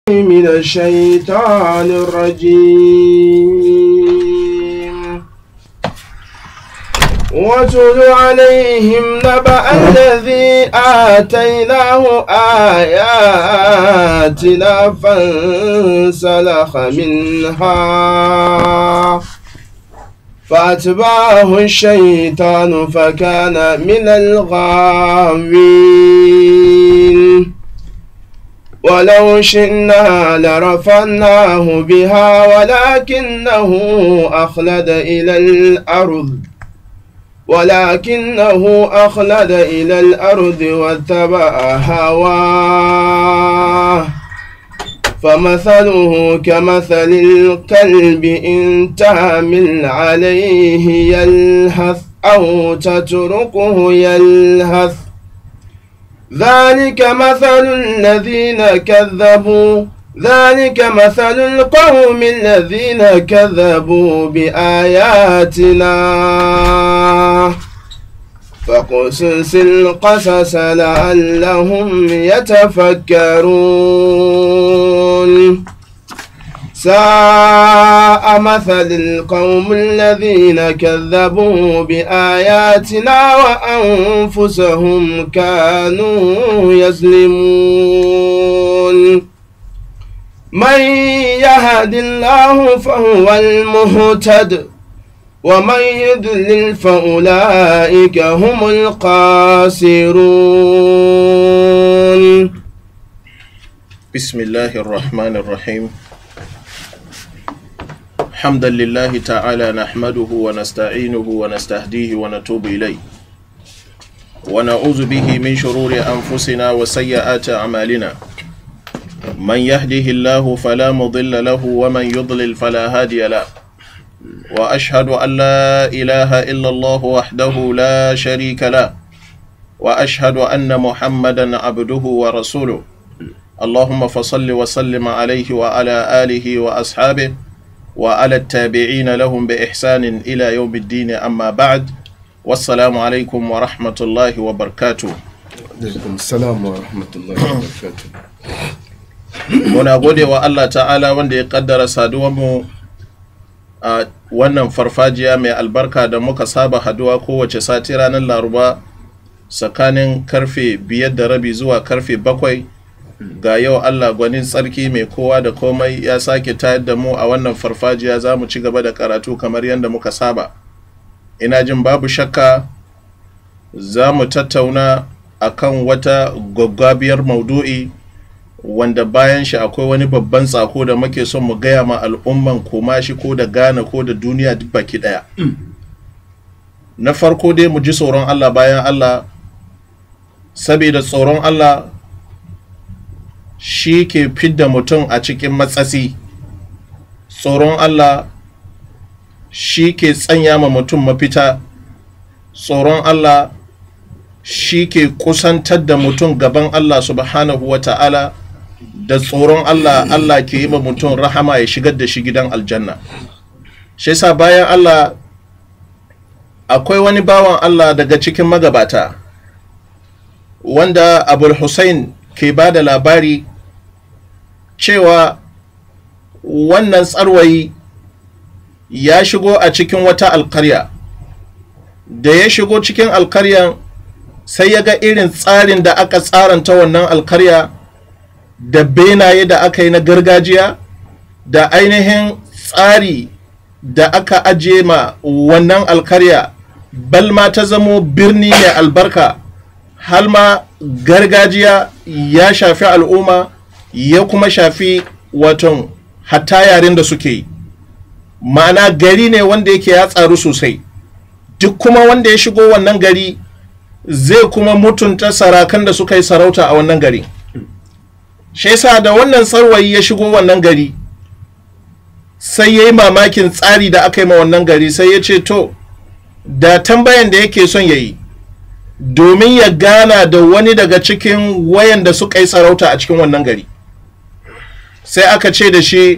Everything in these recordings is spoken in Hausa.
من الشيطان الرجيم واتل عليهم نبأ الذي آتيناه آياتنا فانسلخ منها فأتبعه الشيطان فكان من الغاوين ولو شئنا لرفعناه بها ولكنه أخلد إلى الأرض ولكنه أخلد إلى الأرض واتبع هواه فمثله كمثل الكلب إن تعمل عليه يلهث أو تتركه يلهث ذلك مثل الذين كذبوا ذلك مثل القوم الذين كذبوا بآياتنا فقصص القصص لعلهم يتفكرون ساء مثل القوم الذين كذبوا بآياتنا وأنفسهم كانوا يظلمون من يهد الله فهو المهتد ومن يضلل فأولئك هم الخاسرون بسم الله الرحمن الرحيم حمدا لله تعالى نحمده ونستعينه ونستهديه ونتوب إليه ونعوذ به من شرور أنفسنا وسيئات أعمالنا من يهده الله فلا مضل له ومن يضلل فلا هادي له وأشهد أن لا إله إلا الله وحده لا شريك له وأشهد أن محمدا عبده ورسوله اللهم فصل وسلم عليه وعلى آله وأصحابه وعلى التابعين لهم بإحسان إلى يوم الدين أما بعد والسلام عليكم ورحمة الله وبركاته alaikum salam wa rahmatullahi wa barakatuh muna gode wa Allah ta'ala wanda ya kaddara saduwanmu a wannan farfajiya mai albarka da muka saba haduwa kowace sati ranar laruba tsakanin karfe biyar da rabi zuwa karfe bakwai ga yau Allah gwanin tsarki mai kowa da komai ya sake tayar da mu a wannan farfajiya za mu ci gaba da karatu kamar yadda muka saba ina jin babu shakka za mu tattauna akan wata gwaggwabiyar maudu'i wanda bayan shi akwai wani babban tsako da muke son mu gaya ma al'umman koma shi ko da Ghana ko da duniya duk baki daya na farko dai mu ji tsoron Allah bayan Allah saboda tsoron Allah shi ke fidda mutum a cikin matsatsi tsoron Allah shi ke tsanya ma mutum mafita tsoron Allah shi ke kusantar da mutum gaban Allah subhanahu wa ta'ala da tsoron Allah Allah ke yi ma mutum rahama ya shigar da shi gidan aljanna shi yasa bayan Allah akwai wani bawan Allah daga cikin magabata wanda abul hussein ke ba da labari cewa wannan tsarwayi ya shigo a cikin wata alkarya da ya shigo cikin alkaryan sai ya ga irin tsarin da aka tsaranta wannan alkarya da benaye da aka yi na gargajiya da ainihin tsari da aka ajiye ma wannan alkarya balma ta zamo birni mai albarka har ma gargajiya ya shafi al'umma ya kuma shafi waton hatta yaren da suke yi ma'ana gari ne wanda yake ya tsaru sosai duk kuma wanda ya shigo wannan gari zai kuma mutunta sarakan da suka yi sarauta a wannan gari shi yasa da wannan tsarwayi ya shigo wannan gari sai ya yi mamakin tsari da aka yi ma wannan gari sai ya ce to da tambayan da yake son ya yi domin ya gana da wani daga cikin wayan da suka yi sarauta a cikin wannan gari sai aka ce da shi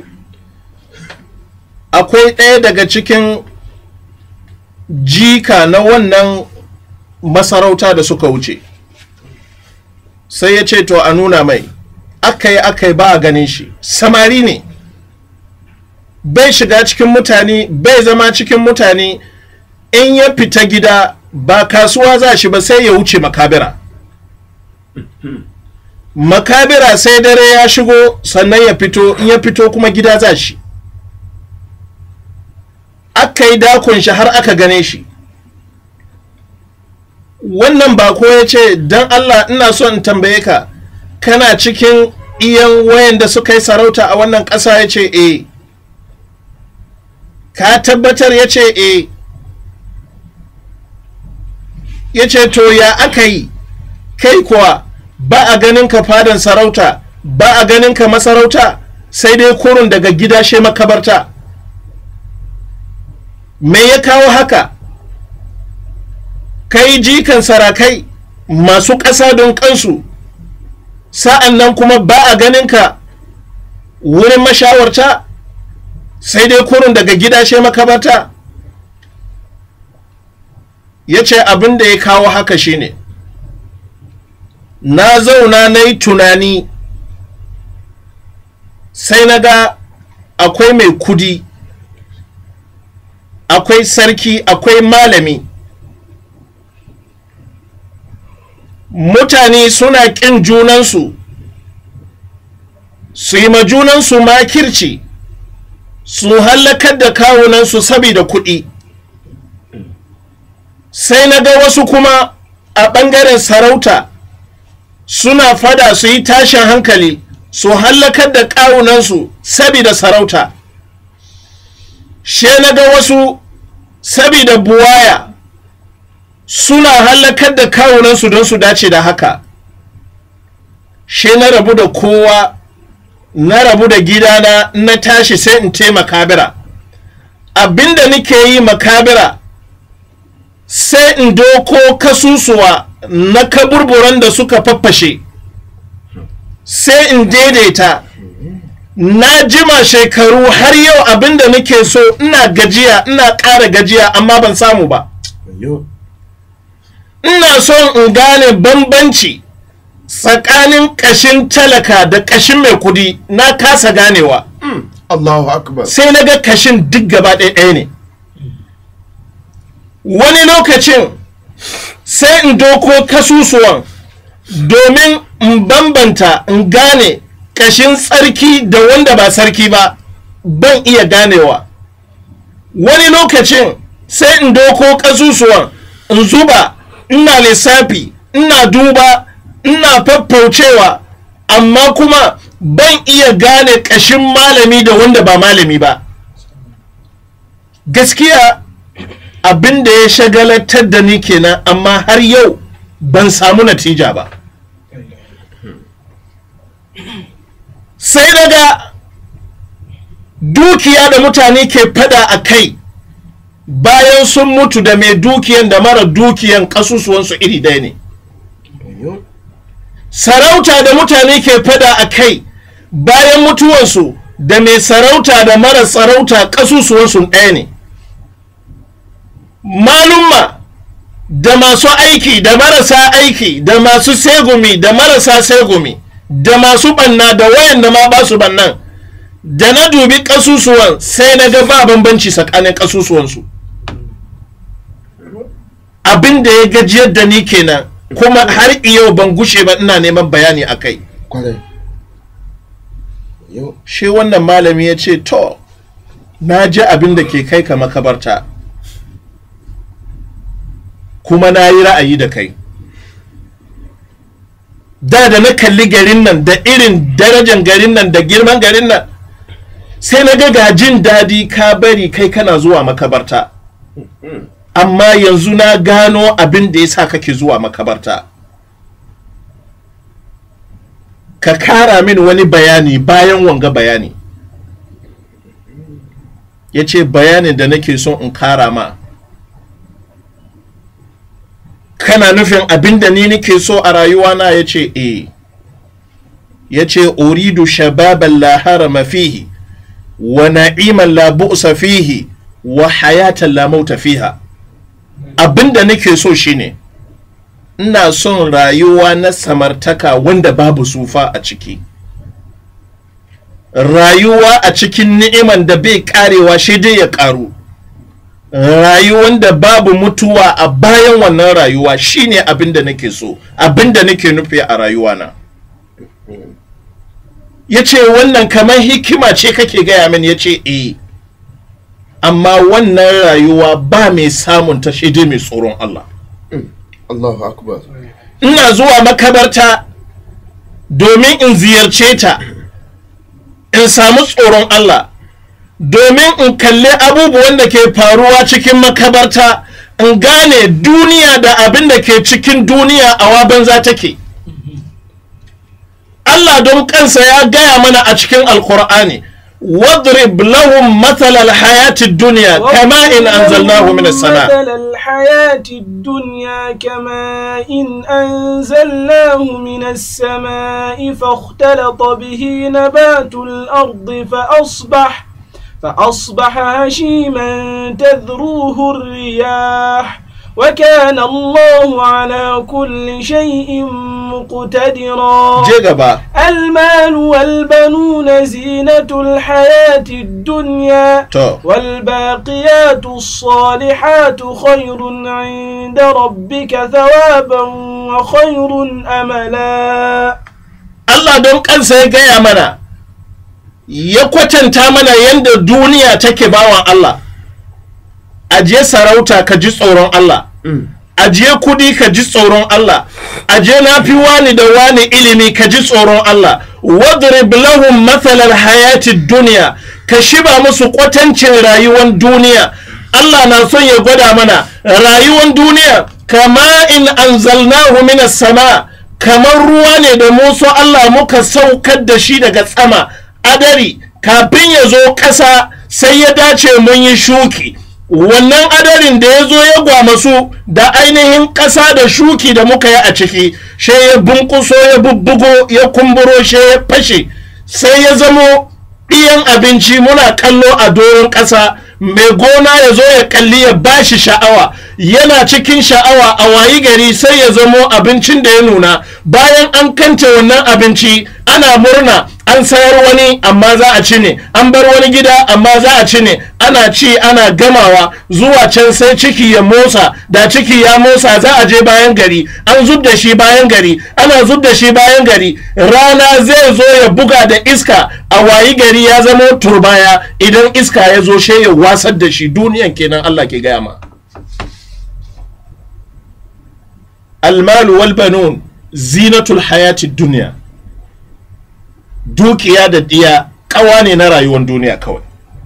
akwai ɗaya daga cikin jika na wannan masarauta da suka wuce sai ya ce to a nuna mai aka yi aka yi ba a ganin shi samari ne bai shiga cikin mutane bai zama cikin mutane in ya fita gida ba kasuwa za shi ba sai ya wuce makabira makabira sai dare ya shigo sannan ya fito in ya fito kuma gida za shi aka yi dakon shi har aka gane shi wannan bako ya ce don allah ina so in tambaye ka kana cikin iyan wayan da suka yi sarauta a wannan ƙasa ya ce e ka tabbatar ya ce e ya ce to ya aka yi kai kuwa ba a ganin ka fadan sarauta ba a ganin ka masarauta sai dai kurun daga gida she makabarta me ya kawo haka kai jikan sarakai masu ƙasa don kansu sa'an nan kuma ba a ganin ka wurin mashawarta sai dai kurun daga gida she makabarta ya ce abin da ya kawo haka shine na zauna na yi tunani sai na ga akwai mai kudi akwai sarki akwai malami mutane suna ƙin junansu su yi ma junansu makirci su hallakar da kawunansu saboda kuɗi sai na ga wasu kuma a ɓangaren sarauta suna fada su yi tashin hankali su hallakar da kawunansu saboda sarauta she na ga wasu saboda buwaya suna hallakar da kawunansu don su dace da haka she na rabu da kowa na rabu da gidana na tashi sai in te makabira abinda nake yi makabira sai in doko kasusuwa na kaburburan da suka faffashe sai in daidaita na jima shekaru har yau abinda nake so ina gajiya ina ƙara gajiya amma ban samu ba ina son in gane bambanci tsakanin ƙashin talaka da ƙashin mai kudi na kasa ganewa Allahu akbar sai na ga kashin duk gaba ɗaya ne wani lokacin sai in doko kasusuwan domin in bambanta in gane kashin tsarki da wanda ba sarki ba ban iya ganewa wani lokacin sai in doko kasusuwan in zuba ina lissafi ina duba ina faffaucewa amma kuma ban iya gane kashin malami da wanda ba malami ba gaskiya abin da ya shagalatar da ni kenan amma har yau ban samu natija ba sai daga dukiya da mutane ke fada a kai bayan sun mutu da mai dukiyan da mara dukiyan kasusuwansu iri ɗaya ne sarauta da mutane ke fada a kai bayan mutuwansu da mai sarauta da mara sarauta kasusuwansu ɗaya ne malumma da masu aiki da marasa aiki da masu segumi da marasa segumi da masu banna da wayan da ma ba su bannan da na dubi kasusuwan sai na ga ba bambanci tsakanin kasusuwansu abin da ya gajiyar da ni kenan kuma har yau ban gushe ba ina neman bayani a kai kwarai yau shi wannan malami ya ce to na ji abin da ke kai ka makabarta kuma na yi ra'ayi da kai da da na kalli garin nan da irin darajan garin nan da girman garin nan sai na ga ga jin daɗi ka bari kai kana zuwa makabarta amma yanzu na gano abin da ya sa kake zuwa makabarta ka kara min wani bayani bayan wanga bayani ya ce bayanin da nake son in kara ma kana nufin abin da ni nake so a rayuwana ya ce e ya ce uridu shababan la harama fihi wa na'iman la bu'sa fihi wa hayatan la mauta fiha abin da nake so shine ina son rayuwa na samartaka wanda babu sufa a ciki rayuwa a cikin ni'iman da bai karewa shi dai ya karu rayuwan da babu mutuwa a bayan wannan rayuwa shine abin da nake so abin da nake nufi a rayuwa na ya ce wannan kamar hikima ce kake gaya min ya ce eh amma wannan rayuwa ba mai samun ta shi dai mai tsoron Allah Allahu akbar ina zuwa makabarta domin in ziyarce ta in samu tsoron Allah domin in kalli abubuwan da ke faruwa cikin makabarta in gane duniya da abin da ke cikin duniya a waban za take Allah don kansa ya gaya mana a cikin alkur'ani واضرب لهم مثل الحياة الدنيا كما إن أنزلناه من السماء مثل الحياة الدنيا كماء إن أنزلناه من السماء فاختلط به نبات الأرض فأصبح فأصبح هشيما تذروه الرياح وكان الله على كل شيء مقتدرا جيجابا المال والبنون زينة الحياة الدنيا تو والباقيات الصالحات خير عند ربك ثوابا وخير أملا Allah don kansa ya gaya mana ya kwatanta mana yadda duniya take bawan Allah aje sarauta ka ji tsoron Allah aje kudi ka ji tsoron Allah aje na fi wani da wani ilimi ka ji tsoron Allah wadrib lahum mathalar hayati duniya ka shiba musu kwatancin rayuwar duniya Allah na son ya gwada mana rayuwar duniya kama in anzalnahu minas sama kamar ruwa ne da musu Allah muka saukar da shi daga tsama adari kafin ya zo ƙasa sai ya dace mun yi shuki wannan adarin da ya zo ya gwamasu da ainihin ƙasa da shuki da muka yi a ciki sai ya bunkuso ya bubbugo ya kumburo sai ya fashe sai ya zamo ɗiyan abinci muna kallo a doron ƙasa mai gona ya zo ya kalli ya bashi sha'awa yana cikin sha'awa a wayi gari sai ya zamo abincin da ya nuna bayan an kance wannan abinci ana murna an sayar wani amma za a ci ne an bar wani gida amma za a ci ne ana ci ana gamawa zuwa can sai ciki ya motsa da ciki ya motsa za a je bayan gari an zub da shi bayan gari ana zub da shi bayan gari rana zai zo ya buga da iska a wayi gari ya zama turbaya idan iska ya zo shi ya wasar da shi duniyan kenan Allah ke gaya ma almalu wal banun zinatul hayati duniya dukiya da diya kawa ne na rayuwar duniya kawai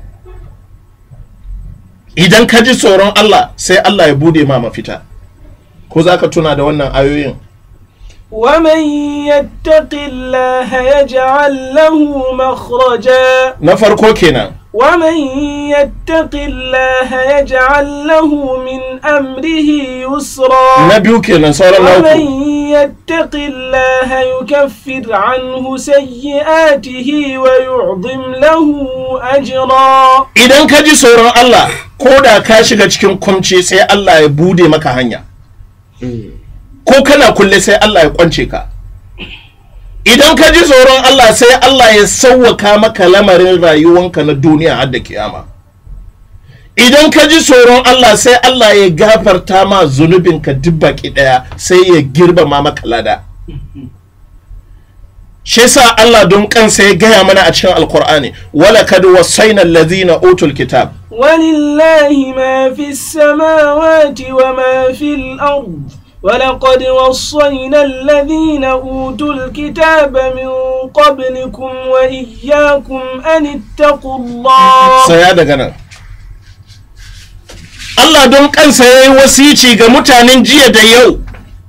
idan ka ji tsoron Allah sai Allah ya bude ma mafita ko za ka tuna da wannan ayoyin ومن يتق الله يجعل له مخرجا na farko kenan ومن يتق الله يجعل له من أمره يسرا na biyu kenan sauran na ومن uku يتق الله يكفر عنه سيئاته ويعظم له أجرا idan ka ji tsoron Allah ko da ka shiga cikin kumci sai Allah ya bude maka hanya ko kana kulle sai Allah ya kwance ka idan ka ji tsoron Allah sai Allah ya sauwaka maka lamarin rayuwanka na duniya har da kiyama idan ka ji tsoron Allah sai Allah ya gafarta ma zunubinka duk baki daya sai ya girmama maka lada shi yasa Allah don kansa ya gaya mana a cikin alkur'ani wala kad wasaina allazina utul kitab ولله ما في السماوات وما في الأرض ولقد وصينا الذين أوتوا الكتاب من قبلكم وإياكم أن اتقوا الله saya daga nan Allah don kansa ya yi wasici ga mutanen jiya da yau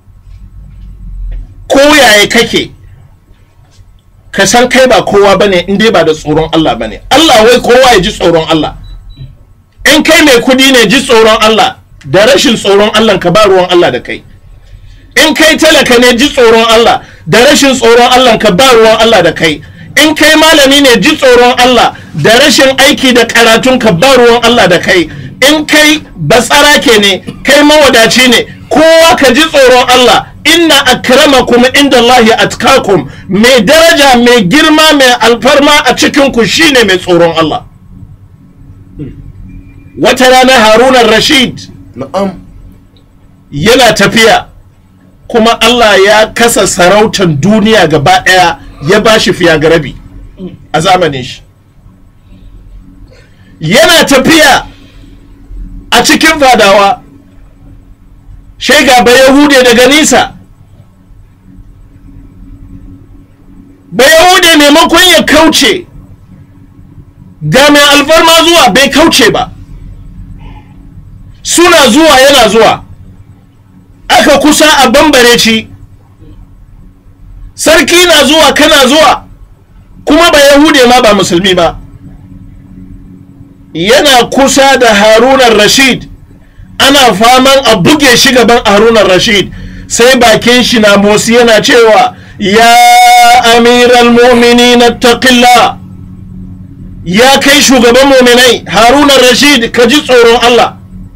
ko yaya kake ka san kai ba kowa bane in dai ba da tsoron Allah bane Allah wai kowa ya ji tsoron Allah in kai mai kudi ne ji tsoron Allah da rashin tsoron Allah ka ba ruwan Allah da kai in kai talaka ne ji tsoron Allah da rashin tsoron Allah ka ba ruwan Allah da kai in kai malami ne ji tsoron Allah da rashin aiki da karatun ka ba ruwan Allah da kai in kai batsarake ne kai mawadaci ne kowa ka ji tsoron Allah inna akramakum inda Allahi atkakum mai daraja mai girma mai alfarma a cikinku shine mai tsoron Allah wata rana harunan rashid na'am yana tafiya kuma Allah ya kasa sarautan duniya gaba ɗaya ya ba shi fiya ga rabi a zamanin shi yana tafiya a cikin fadawa shega ba yahude daga nisa ba yahude maimakon ya kauce ga mai alfarma zuwa bai kauce ba suna zuwa yana zuwa aka kusa a bambare ci sarki na zuwa kana zuwa kuma ba yahude ma ba musulmi ba yana kusa da harunan rashid ana faman a buge shi gaban harunan rashid sai bakin shi na motsi yana cewa ya amiral mu'minin taqillah ya kai shugaban muminai harunan rashid ka ji tsoron allah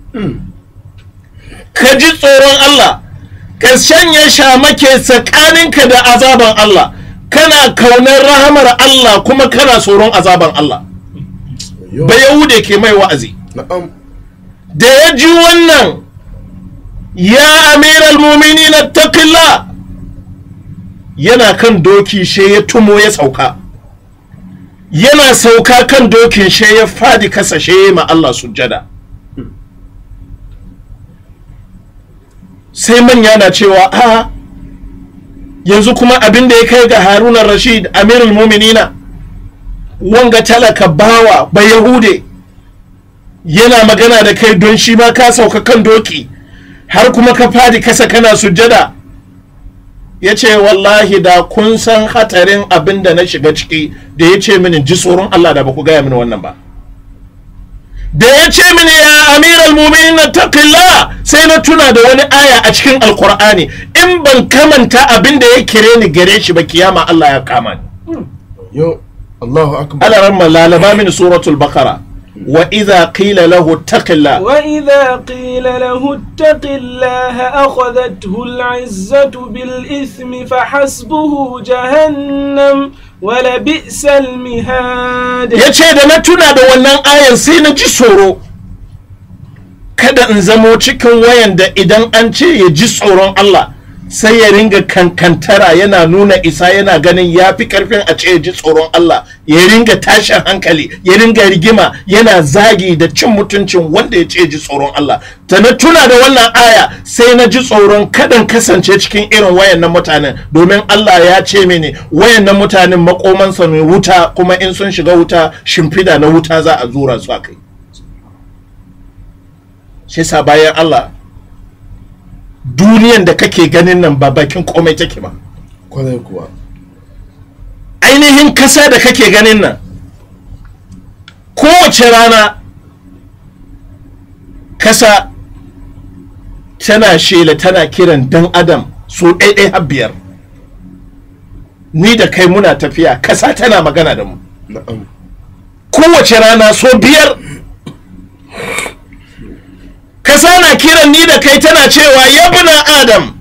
ka ji tsoron Allah ka sanya shamake tsakaninka da azaban Allah kana kaunar rahamar Allah kuma kana tsoron azaban Allah yo ba yahude ke mai wa'azi na'am da ya ji wannan ya amiral mumini na taƙilla yana kan doki she ya tumo ya sauka yana sauka kan dokin she ya fadi kasa she ma Allah sujjada sai manya na cewa a yanzu kuma abin da ya kai ga haruna rashid amirul muminina wanga talaka bawa ba yahude yana magana da kai don shi ma ka sauka kan doki har kuma ka fadi kasa kana sujjada ya ce wallahi da kun san hatarin abin da na shiga ciki da ya ce mini ji tsoron Allah da ba ku gaya mini wannan ba da ya ce mini ya amiral muminin na taqillah sai na tuna da wani aya a cikin alkur'ani in ban kamanta abin da ya kire ni gare shi ba kiyama Allah ya kama ni yo Allahu akbar ala ramma lalaba mini suratul baqara wa idza qila lahu taqillah وإذا قيل له اتق الله أخذته العزة بالإثم فحسبه جهنم ولبئس المهاد ya ce da na tuna da wannan ayan sai na ji tsoro kada in zamo cikin wayan da idan an ce ya ji tsoron Allah sai ya ringa kankantara yana nuna isa yana ganin ya fi karfin a ce ya ji tsoron Allah ya ringa tashin hankali ya ringa rigima yana zagi da cin mutuncin wanda ya ce ya ji tsoron Allah da na tuna da wannan aya sai na ji tsoron kadan kasance cikin irin wayannan mutanen domin Allah ya ce mini wayannan mutanen makomansa mai wuta kuma in sun shiga wuta shimfida na wuta za a zura su a kai shi sa bayan Allah duniyan da kake ganin nan ba bakin komai take ba kwarai kuwa ainihin kasa da kake ganin nan kowace rana kasa tana shela tana kiran dan adam so ɗaiɗai har biyar ni da kai muna tafiya kasa tana magana da mu na'am kowace rana so biyar kasa na kiran ni da kai tana cewa yabna adam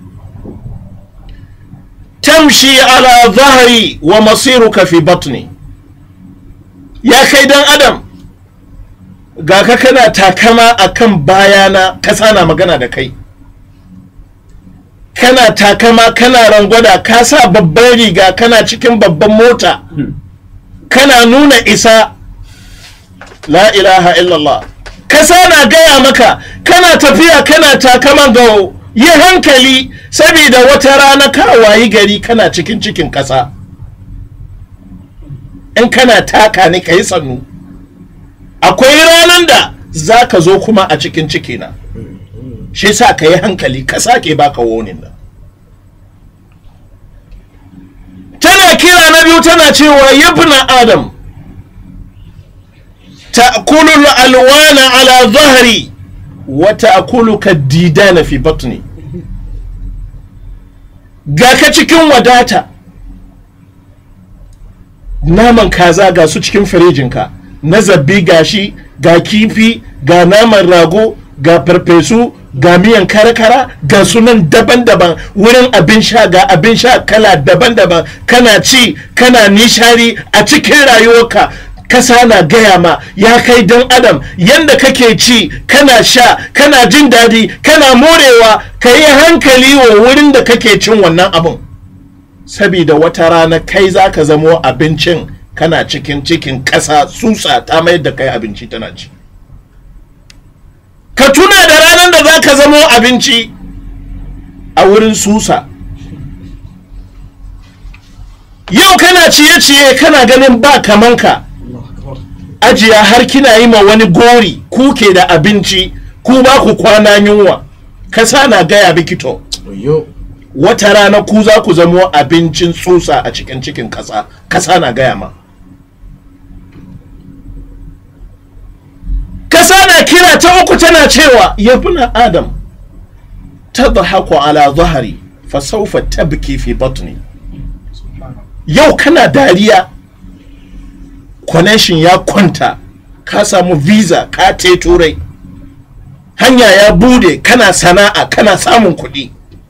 tamshi ala zahari wa masiruka fi batni ya kai dan adam ga ka kana takama akan bayana kasa na magana da kai kana takama kana rangwada ka sa babban riga kana cikin babban mota kana nuna isa la ilaha illallah kasa na gaya maka kana tafiya kana takaman gawo yi hankali saboda wata rana ka wayi gari kana cikin cikin kasa in kana taka ne ka yi sannu akwai ranar da za ka zo kuma a cikin cikina shi sa ka yi hankali ka sake baka wonin nan tana kira na biyu tana cewa yabna adam تأكل الألوان على ظهري وتأكلك الديدان في بطني ga ka cikin wadata naman kaza ga su cikin firijinka na zabbi gashi ga kifi ga naman rago ga farfesu ga miyan kara-kara ga sunan daban-daban wurin abin sha ga abin sha kala daban-daban kana ci kana nishari a cikin rayuwarka kasa na gaya ma ya kai dan adam yanda kake ci kana sha kana jin daɗi kana morewa ka yi hankali wa wurin da kake cin wannan abin sabida wata rana kai za ka zamo abincin kana cikin cikin ƙasa tsutsa ta mayar da kai abinci tana ci ka tuna da ranar da za ka zamo abinci a wurin susa yau kana ciye-ciye kana ganin ba kamanka ajiya har kina yi ma wani gori ku ke da abinci ku ba ku kwana yunwa kasa na gaya bikito wayo wata rana ku za ku zamo abincin tsutsa a cikin cikin kasa kasa na gaya ma kasa na kira ta uku tana cewa yabna adam tadhaku ala zahari fa sawfa tabki fi batni yau kana dariya connection ya kwanta ka samu visa ka te turai hanya ya bude kana sana'a kana samun kuɗi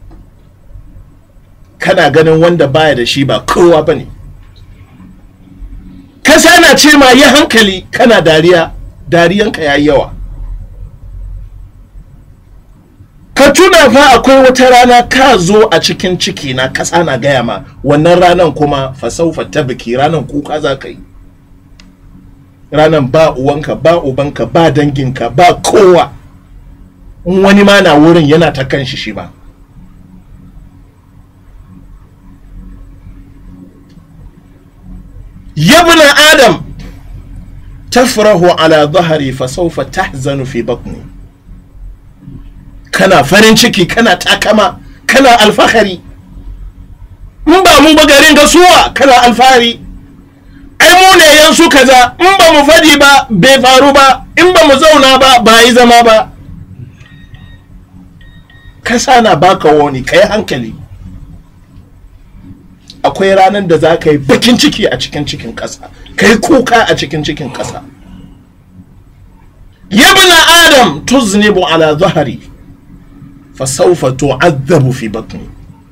kana ganin wanda baya da shi ba kowa ba ne kasa na ce ma yi hankali kana dariya dariyanka ya yi yawa ka tuna fa akwai wata rana ka zo a cikin ciki na kasa na gaya ma wannan ranan kuma fasaufa ta biki ranan kuka za ka yi ranan ba uwanka ba ubanka ba danginka ba kowa in wani ma na wurin yana ta kan shi shi ba yabna adam tafrahu ala zahari fasaufa tahzanu fi batni kana farin ciki kana takama kana alfahari in ba mu ba garin gasuwa kana alfahari ai mu ne yansu kaza in ba mu fadi ba bai faru ba in ba mu zauna ba ba yi zama ba kasa na baka wani ka yi hankali akwai ranar da za ka yi bakin ciki a cikin cikin ƙasa ka yi kuka a cikin cikin ƙasa yabna adam tuznibu ala zahari fasaufa tu'adhabu fi batni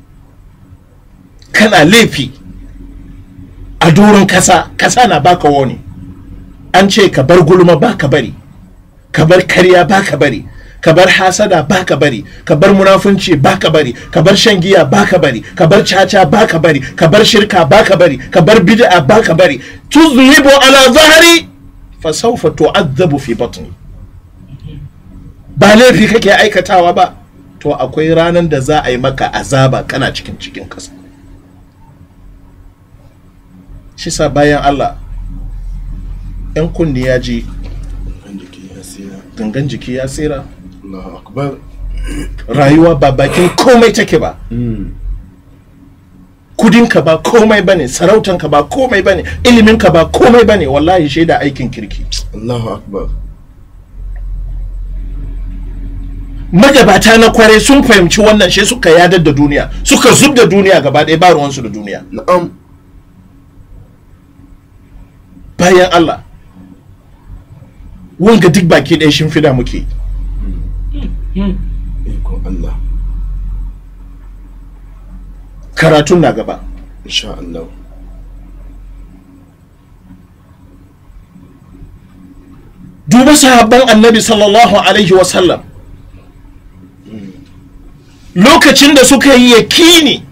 kana laifi a doron kasa kasa na baka wani an ce ka bar gulma baka bari ka bar karya baka bari ka bar hasada baka bari ka bar munafunci baka bari ka bar shan giya baka bari ka bar caca baka bari ka bar shirka baka bari ka bar bid'a baka bari tuzhibu ala zahari fa sawfa tu'adhabu fi batni ba laifi kake aikatawa ba to akwai ranar da za a yi maka azaba kana cikin cikin kasa shi sa bayan Allah yan kunni ya ji kan jiki ya tsira gangan jiki ya tsira Allahu akbar rayuwa ba bakin komai take ba kudinka ba komai bane sarautanka ba komai bane iliminka ba komai bane wallahi shaida aikin kirki Allahu akbar magabata na kware sun fahimci wannan shi suka yadar da duniya suka zub da duniya gaba ɗaya ba ruwansu da duniya na'am bayan Allah wanga duk baki ɗaya shimfida muke ikon Allah karatun na gaba insha Allah duba sahabban annabi sallallahu alaihi wasallam lokacin da suka yi yakini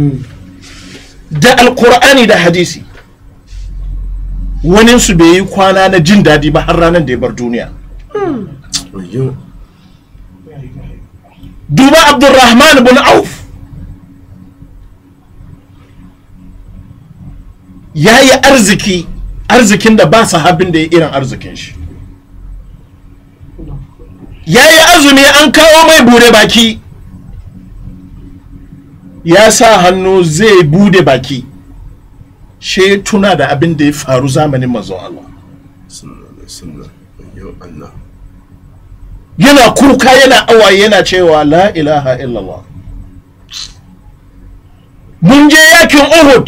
da alkur'ani da hadisi waninsu bai yi kwana na jin daɗi ba har ranar da ya bar duniya wayo duba abdurrahman bin auf ya yi arziki arzikin da ba sahabin da ya irin arzikin shi ya yi azumi an kawo mai bude baki ya sa hannu zai bude baki she tuna da abin da ya faru zamanin manzon Allah sallallahu alaihi wasallam wayo Allah yana kuka yana awaye yana cewa la ilaha illallah mun je yakin uhud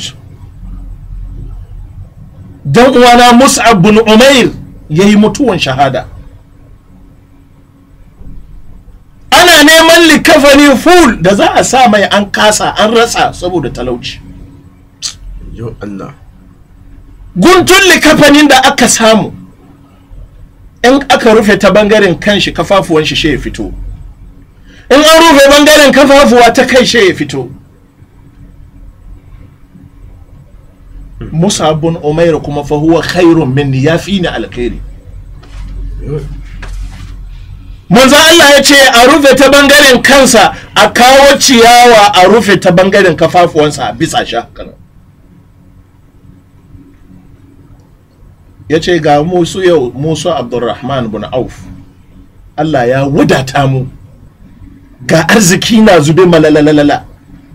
dan uwana mus'ab bin umair ya yi mutuwan shahada neman likafani full da za a sa mai an kasa an rasa saboda talauci yo Allah guntun likafanin da aka samu in aka rufe ta bangaren kanshi kafafuwan shi ya fito in an rufe bangaren kafafuwa ta kai shi ya fito Musa bin Umair kuma fa huwa khairun minni ya fi ni alkhairi yo manzo Allah ya ce a rufe ta bangaren kansa a kawo ciyawa a rufe ta bangaren kafafuwansa a bisa shi haka nan. ya ce ga musu yau musu abdurrahman bin auf Allah ya wadata mu ga arziki na zube malalalala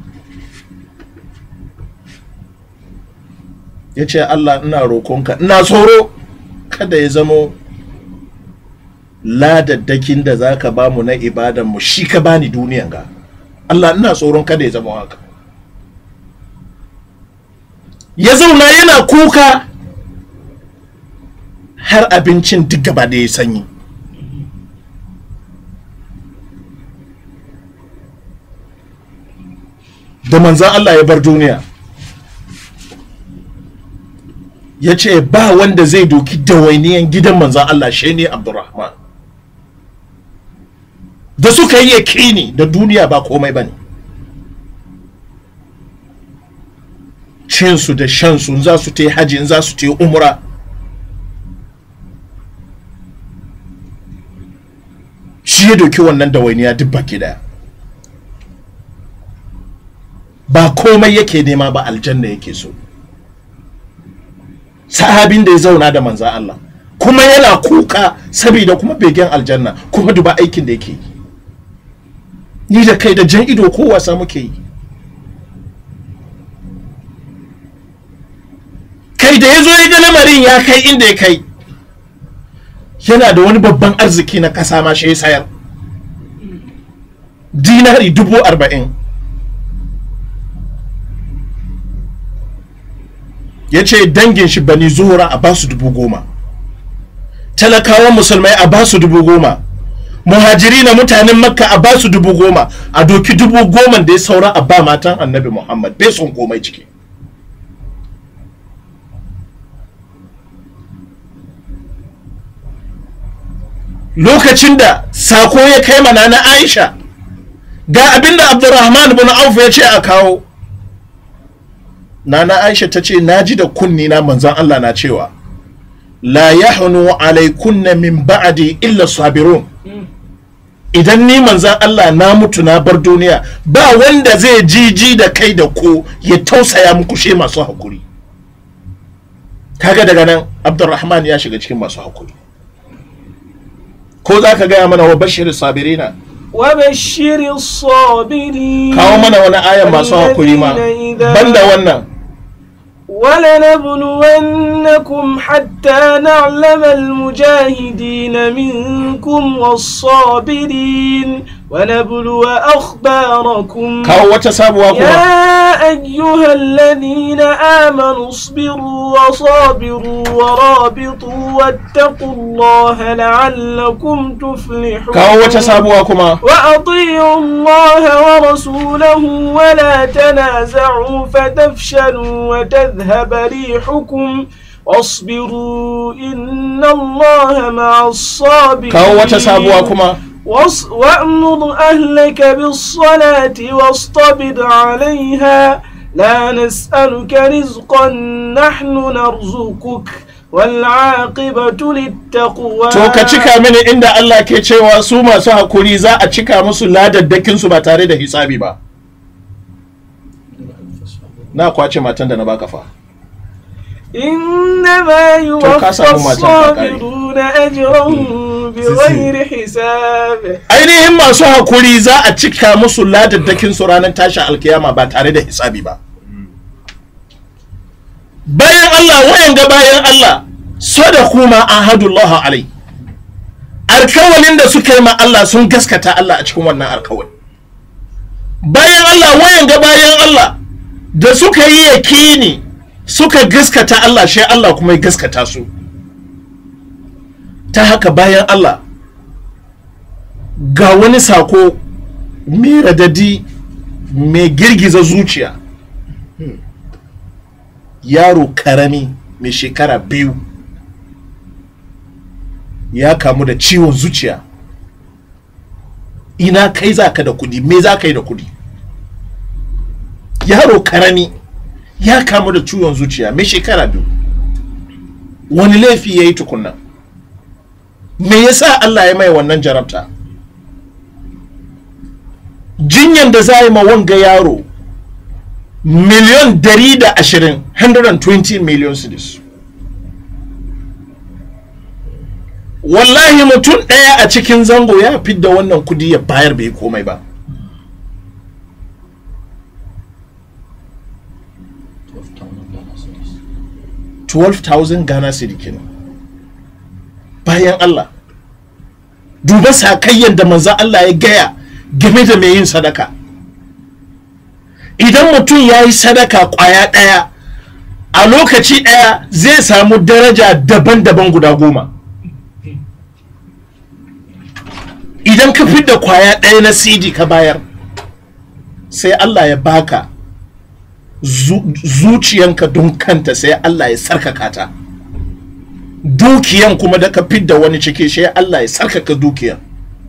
ya ce Allah ina roƙonka ina tsoro kada ya zamo ladaddakin da za ka ba mu na ibadanmu shi ka bani duniyan ga Allah ina tsoron kada ya zama haka ya zauna yana kuka har abincin duk gaba da ya sanyi da manzan Allah ya bar duniya ya ce ba wanda zai doki dawainiyan gidan manzan Allah shi ne Abdurrahman da suka yi yakini da duniya ba komai ba ne cinsu da shansu in za su ta yi hajji in za su ta yi umra shi ya doki wannan dawainiya duk baki daya ba komai yake nema ba aljanna yake so sahabin da ya zauna da manzan Allah kuma yana kuka saboda kuma begen aljanna kuma duba aikin da yake yi ni da kai da jan ido ko wasa muke yi kai da ya zo ya ga lamarin ya kai inda ya kai yana da wani babban arziki na kasa ma shi ya sayar dinari dubu arba'in ya ce dangin shi bani zuhura a basu dubu goma talakawan musulmai a basu dubu goma muhajiri na mutanen makka a basu dubu goma a doki dubu goma da ya saura a ba matan annabi muhammad bai son komai ciki lokacin da sako ya kai mana na aisha ga abinda abdurrahman bin auf ya ce a kawo nana aisha ta ce na ji da kunni na manzan allah na cewa la yahnu alaikunna min ba'di illa sabirun idan ni manzan allah na mutu na bar duniya ba wanda zai jiji da kai da ko ya tausaya muku she masu hakuri kaga daga nan abdurrahman ya shiga cikin masu hakuri ko za ka gaya mana wa bashir sabirina وبشر الصابرين kawo mana wani ayan masu hakuri ma الذين إذا banda wannan ولنبلونكم حتى نعلم المجاهدين منكم والصابرين ونبلو أخباركم kawo wata sabuwa kuma يا أيها الذين آمنوا اصبروا وصابروا ورابطوا واتقوا الله لعلكم تفلحون kawo wata sabuwa kuma وأطيعوا الله ورسوله ولا تنازعوا فتفشلوا وتذهب ريحكم واصبروا إن الله مع الصابرين kawo wata sabuwa kuma واص- وأمر أهلك بالصلاة واصطبر عليها لا نسألك رزقا نحن نرزقك والعاقبة للتقوى to ka cika mini inda Allah ke cewa su masu hakuri za a cika musu ladaddakin su ba tare da hisabi ba na kwace matan da na baka fa إنما يوفى كاسا هم تنفقاري. الصابرون أجرهم بغير حساب ainihin masu hakuri za a cika musu ladaddakin su ranar tashin alkiyama ba tare da hisabi ba bayan Allah wayan ga bayan Allah sadaku ma ahadullah alai alkawalin da suka yi ma Allah sun gaskata Allah a cikin wannan alkawali bayan Allah wayan ga bayan Allah da suka yi yakini suka gaskata Allah shi Allah kuma ya gaskata su ta haka bayan Allah ga wani sako mai radadi mai girgiza zuciya yaro karami mai shekara biyu ya kamu da ciwon zuciya ina kai za ka da kudi me za ka yi da kudi yaro karami ya kamu da ciwon zuciya mai shekara biyu wani laifi ya yi tukunna me yasa Allah ya mai wannan jarabta jinyan da za a yi ma wanga yaro miliyon dari da ashirin 120 million cedis wallahi mutum ɗaya a cikin zango ya fidda wannan kudi ya bayar bai komai ba twelve thousand Ghana cedi kenan bayan Allah duba sakayyan da manzan Allah ya gaya game da mai yin sadaka idan mutum ya yi sadaka kwaya ɗaya a lokaci ɗaya zai samu daraja daban-daban guda goma idan ka fidda kwaya ɗaya na cd ka bayar sai Allah ya baka zu- zuciyanka don kanta sai Allah ya sarkaka ta dukiyan kuma da ka fidda wani ciki sai Allah ya sarkaka dukiyan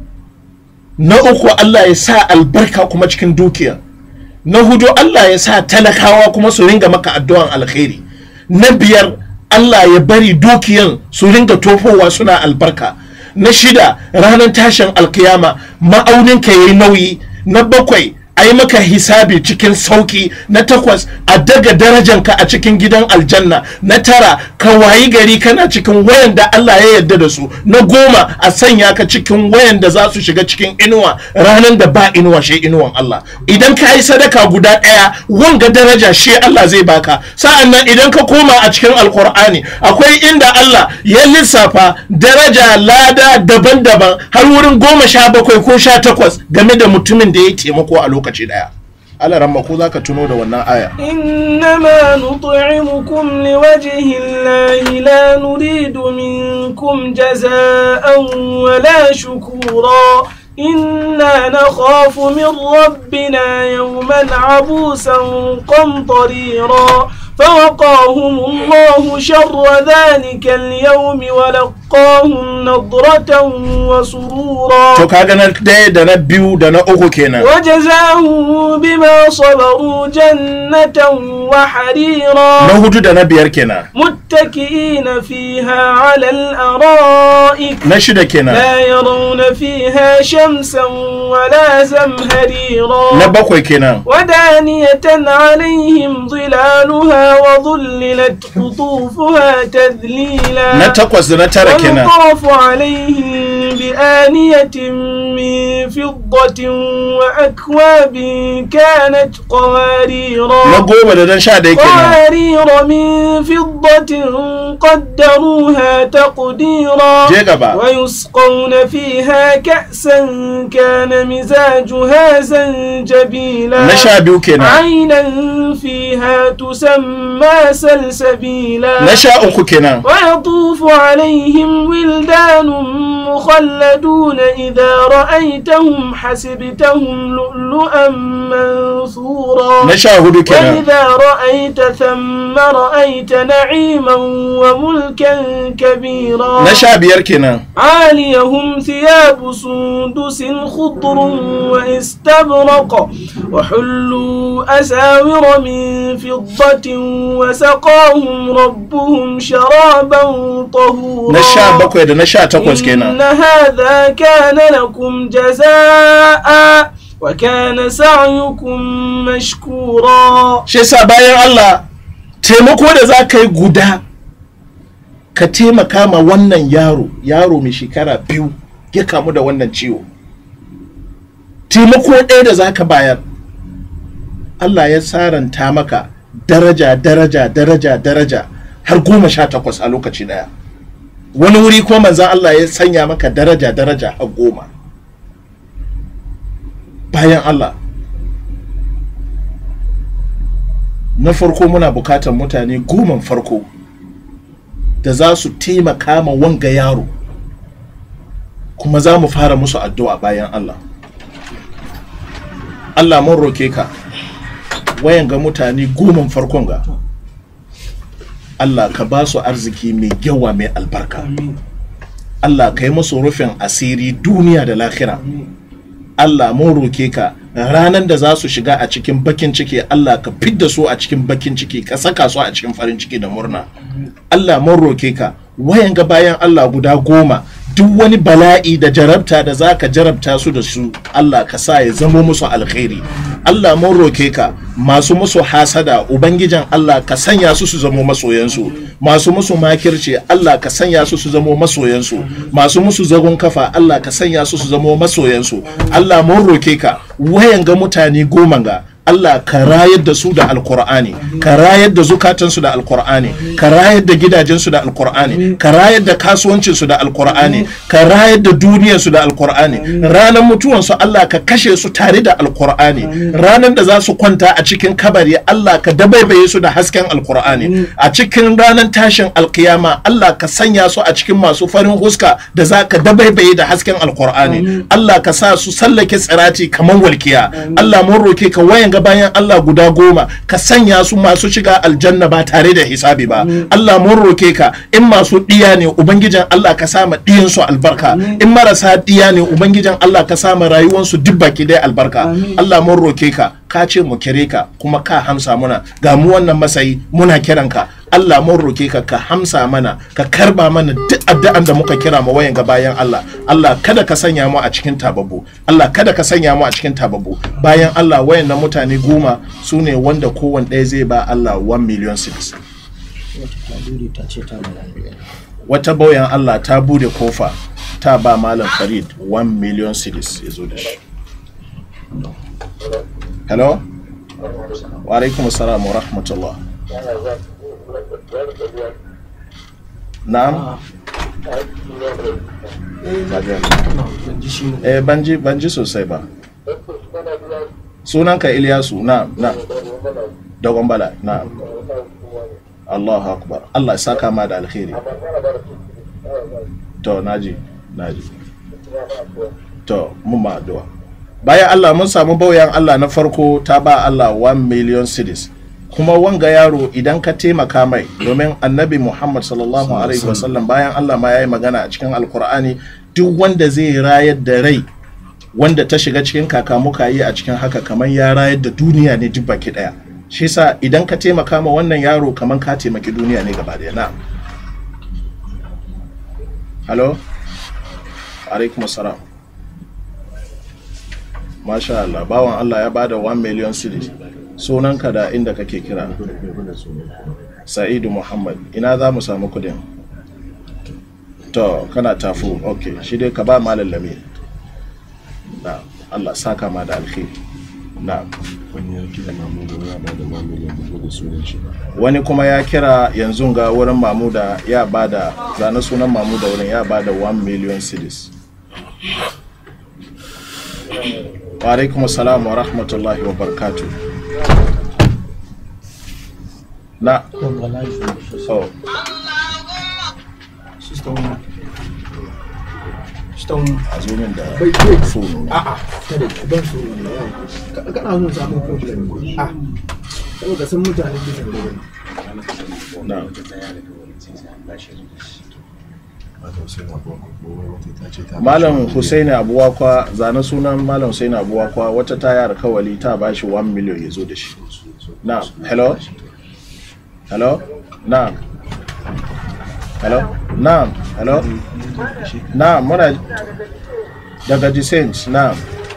na uku Allah ya sa albarka kuma cikin dukiyan na hudu Allah ya sa talakawa kuma su ringa maka addu'an alkhairi na biyar Allah ya bari dukiyan su ringa tofowa suna albarka na shida ranar tashin alkiyama ma'auninka ya yi nauyi na bakwai a yi maka hisabi cikin sauki na takwas a daga darajanka a cikin gidan aljanna na tara ka wayi gari kana cikin wayan da Allah ya yarda da su na goma a sanya ka cikin wayan da za su shiga cikin inuwa ranar da ba inuwa shi inuwan Allah idan ka yi sadaka guda ɗaya wanga daraja shi Allah zai baka sa'an nan idan ka koma a cikin alkur'ani akwai inda Allah ya lissafa daraja lada daban-daban har wurin goma sha bakwai ko sha takwas game da mutumin da ya taimako a lokaci ɗaya Allah ramma ko za ka tuno da wannan aya إنما نطعمكم لوجه الله لا نريد منكم جزاء ولا شكورا إنا نخاف من ربنا يوما عبوسا قمطريرا فوقاهم الله شر ذلك اليوم ولقاهم نضرة وسرورا to kaga na ɗaya da na biyu da na uku kenan وجزاهم بما صبروا جنة وحريرا na hudu da na biyar kenan متكئين فيها على الأرائك na shida kenan لا يرون فيها شمسا ولا زمهريرا na bakwai kenan ودانية عليهم ظلالها وظللت قطوفها na تذليلا takwas da na tara kenan ويطاف عليهم بآنية من فضة وأكواب كانت na قواريرا goma da na sha ɗaya kenan قوارير من فضة قدروها تقديرا je gaba ويسقون فيها كأسا كان مزاجها زنجبيلا na sha biyu kenan عينا فيها تسمى سلسبيلا na sha uku kenan ويطوف عليهم ولدان مخلدون إذا رأيتهم حسبتهم لؤلؤا منثورا na sha hudu kenan وإذا رأيت ثم رأيت نعيما وملكا كبيرا na sha biyar kenan عاليهم ثياب سندس خضر واستبرق وحلوا أساور من فضة وسقاهم ربهم شرابا طهورا na sha bakwai da na sha takwas إن kenan هذا كان لكم جزاء وكان سعيكم مشكورا shi yasa bayan Allah taimako da za ka yi guda ka taimaka ma wannan yaro yaro mai shekara biyu ya kamu da wannan ciwo taimako ɗaya da za ka bayar Allah ya saranta maka daraja daraja daraja daraja har goma sha takwas a lokaci ɗaya wani wuri ko manzan Allah ya sanya maka daraja daraja har goma bayan Allah na farko muna bukatar mutane goman farko da za su taimaka ma wanga yaro kuma za mu fara musu addu'a bayan Allah Allah mun roke ka wayan ga mutane goma farkon ga Allah ka ba su arziki mai yawa mai albarka Allah ka yi musu rufin asiri duniya da lahira Allah mun roke ka ranar da za su shiga a cikin bakin ciki Allah ka fidda su a cikin bakin ciki ka saka su a cikin farin ciki da murna Allah mun roke ka wayan ga bayan Allah guda goma duk wani bala'i da jarabta da za ka jarabta su da su Allah ka sa ya zamo musu alkhairi Allah mun roke ka masu musu hasada ubangijin Allah ka sanya su su zamo masoyansu masu musu makirci Allah ka sanya su su zamo masoyansu masu musu zagon kafa Allah ka sanya su su zamo masoyansu Allah mun roke ka wayan ga mutane goma ga Allah ka rayar da su da alkur'ani ka rayar da zukatansu da alkur'ani ka rayar da gidajensu da alkur'ani ka rayar da kasuwancinsu da alkur'ani ka rayar da duniyarsu da alkur'ani ranar mutuwansu Allah ka kashe su tare da alkur'ani ranar da za su kwanta a cikin kabari Allah ka dabaibaye su da hasken alkur'ani a cikin ranar tashin alkiyama Allah ka sanya su a cikin masu farin huska da za ka dabaibaye da hasken alkur'ani Allah ka sa su sallake tsirati kamar walkiya Allah mun roke ka wayan ga bayan Allah guda goma ka sanya su masu shiga aljanna ba tare da hisabi ba Allah mun roke ka in masu diya ne ubangijin Allah ka sama diyan su albarka in marasa diya ne ubangijin Allah ka sama rayuwar su duk baki dai albarka Allah mun roke ka ka ce mu kire ka kuma ka hamsa muna ga mu wannan masayi muna kiran ka Allah mun roke ka ka hamsa mana ka karba mana duk addu'an da muka kira mu wayan ga bayan Allah Allah kada ka sanya mu a cikin tababbu Allah kada ka sanya mu a cikin tababbu bayan Allah wayan na mutane goma su ne wanda kowanne ɗaya zai ba Allah 1 million 6 wata bauyan Allah ta bude kofa ta ba malam Farid 1 million 6 ya zo da shi hello wa alaikum assalam wa rahmatullah na'am eh banji banji sosai ba sunanka Ilyasu na'am na'am dogon bala na'am Allahu akbar Allah ya saka ma da alkhairi to naji naji to mun ma addu'a bayan Allah mun samu bauyan Allah na farko ta ba Allah 1 million cedis kuma wanga yaro idan ka taimaka mai domin annabi Muhammad sallallahu alaihi wasallam bayan Allah ma ya yi magana a cikin alkur'ani duk wanda zai rayar da rai wanda ta shiga cikin kakamuka yi a cikin haka kamar ya rayar da duniya ne duk baki daya shi sa idan ka taimaka ma wannan yaro kamar ka taimaki duniya ne gaba daya na halo alaikum assalam masha Allah bawan Allah ya bada 1 million cedis sunanka da inda kake kira sa'idu muhammad ina za mu samu kudin to kana tafu ok shi dai ka ba malam lami na Allah saka ma da alkhairi na wani ya kira mamu da ya ba da ma miliyan bugu da sunan shi ba wani kuma ya kira yanzu ga wurin mamuda ya bada zane sunan mamuda wurin ya bada 1 million cedis wa alaikum assalam wa rahmatullahi wa barakatuh na oh a zo min da phone na. a'a kada ki ban so ne yau Ka- kana son samun problem a saboda san mutane ke san da na Malam Hussein Abuwa ko wata ta ce ta malam Hussaini abuwakwa zane sunan malam Hussaini abuwakwa wata ta yi alkawali ta ba shi 1 million ya zo da shi na hello hello na hello na hello na muna daga descent na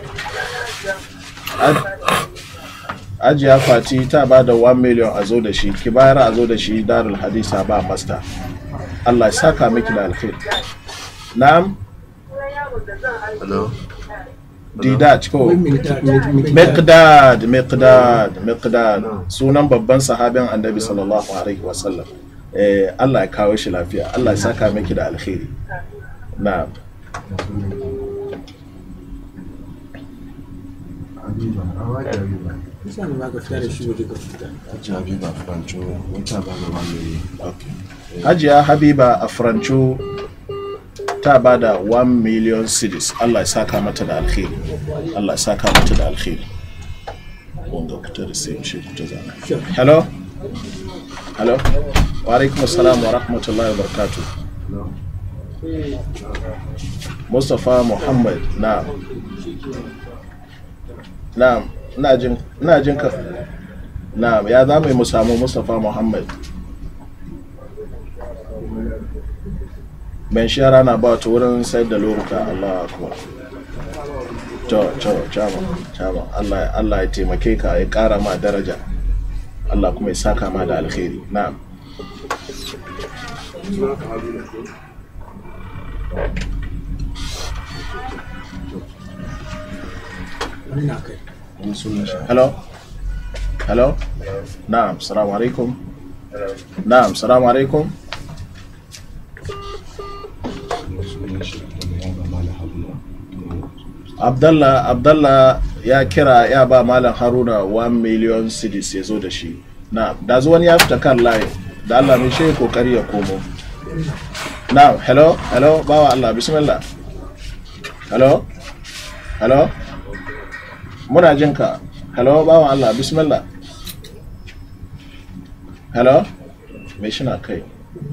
ajiya fati ta ba da 1 million a zo da shi ki bayar a zo da shi darul hadisa ba master Allah ya saka miki da alkhairi na'am Hello? didat ko Miqdad. miqdad miqdad miqdad sunan babban sahabin annabi sallallahu alaihi wasallam eh Allah ya kawo shi lafiya Allah ya saka miki da alkhairi na'am Habiba, an wake Habiba. Yasa ne ba ka fita da shi waje ka fita. Hajji Habiba Franco, wata ba da wani ne. okay hajiya habiba a franco ta ba da 1 million cedis Allah ya saka mata da alkhairi Allah ya saka mata da alkhairi wanga kuta da sai shi kuta zana Sure. hello hello wa alaikum assalam wa rahmatullahi wa barakatuh Mustapha Muhammad na na ina jin ina jin ka na ya za mu yi mu samu Mustapha Muhammad ben shara na ba ta wurin sayar da loruka Allah akbar to to chama chama Allah Allah ya taimake ka ya kara ma daraja Allah kuma ya saka ma da alkhairi na'am wani na kai hello hello na'am assalamu alaikum na'am assalamu alaikum abdallah abdallah ya kira ya ba malam haruna 1 million cedis ya zo da shi na da wani ya fita kan layi da allah mai shi kokari ya komo na hello hello bawa allah bismillah hello hello muna jin ka hello bawa allah bismillah hello mai shi na kai